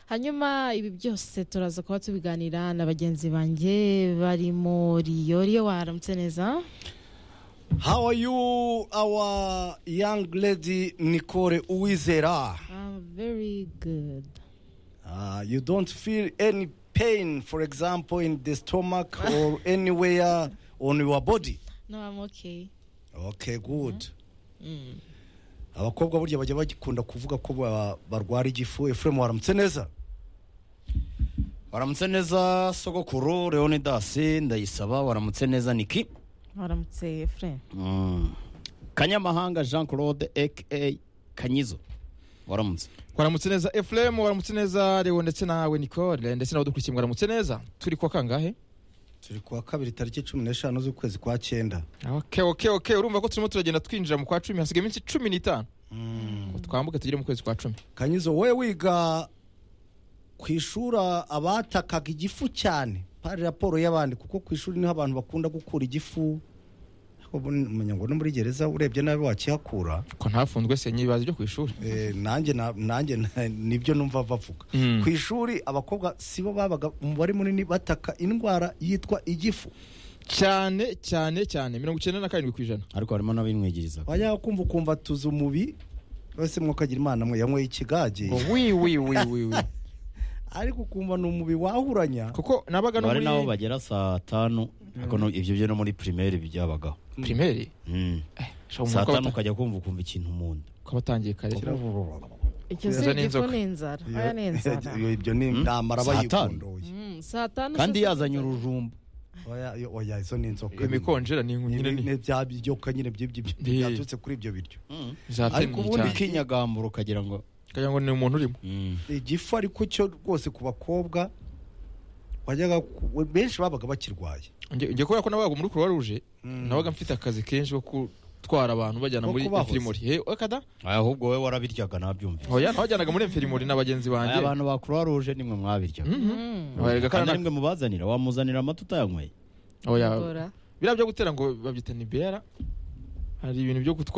hanyuma ibi byose turaza kuba tubiganira na bagenzi banjye barimo riyo riyo waramutse neza How are you, our young lady Nicole Uwizera? I'm very good Uh, you don't feel any pain, for example, in the stomach or anywhere on your body? no I'm okay Okay, good. Abakobwa burya bajya bakunda kuvuga ko ba- barwara igifu. Ephraim waramutse neza? waramutse neza sogokuru leonidas ndayisaba waramutse neza niki waramutse Efrain Mm. kanyamahanga jean claude aka kanyizo waramutse waramutse neza efuremu waramutse neza lewo ndetse nawe nicole ndetse nawe dukurikiye mwaramutse neza turi kuwa kangahe Turi kuwa kabiri tariki cumi n'eshanu z'ukwezi kwa cyenda. oke oke oke urumva ko turimo turagenda twinjira mu kwa cumi hasigaye iminsi cumi n'itanu ngo twambuke tugere mu kwezi kwa cumi Kanyizo we wiga ku ishuri abatakaga igifu cyane pari raporo y'abandi kuko ku ishuri niho abantu bakunda gukura igifu ariko umenya ngo no muri gereza urebye nabi wakihakura ko ntafunzwe se nyibaza ibyo ku ishuri Eh, nanjye na- nanjye na- nibyo numva bavuga Mm. ku ishuri abakobwa sibo babaga umubare munini bataka indwara yitwa igifu cyane cyane cyane mirongo icyenda na karindwi ku ijana ariko harimo n'abimwigiriza wajya kumva ukumva tuzi umubi wese mwokagira imana mwe yanyweye ikigage ngo wi wi wi wi wi ariko ukumva ni umubi wahuranya kuko nabaga no bari nabo muri bagera saa tanu ariko no- ibyo byo no muri primaire byabagaho pirimeri Mm. saa tanu ukajya kumva ukumva ikintu mu nda ko batangiye kare icyo Neza si n'inzoka. igifu ni inzara aya ni inzara Iyo- ibyo ni Mm? intambara Saa tanu. bayikundoye Mm, saa tanu kandi se- yazanye urujumba Oya, yo- oya izo ni inzoka iyo mikonjera ni nyine ni nyine bya byoka nyine by'ibyo by'ibyo- Ndi- byaturutse kuri ibyo biryo zateye ariko ubundi cyane ikinyagambura ukagira ngo kagira ngo ni umuntu urimo Mm. igifu ariko cyo rwose ku bakobwa wajyaga ku- benshi babaga bakirwaye Njye- njye kubera ko nabaga muri croix rouge Mm. nabaga mfite akazi kenshi ko gutwara abantu bajyana Ko muri kubahoza. infirmori he akada ahubwo wowe warabiryaga nabyumvise oya nabajyanaga muri infirmori na bagenzi banjye abantu ba croix rouge nimwe mwabiryaga Mm. Abarega kandi kana- arimwe mubazanira wamuzanira amata utayanyweye oya Bora. biriya byo gutera ngo babyita ni bera hari ibintu byo gutwara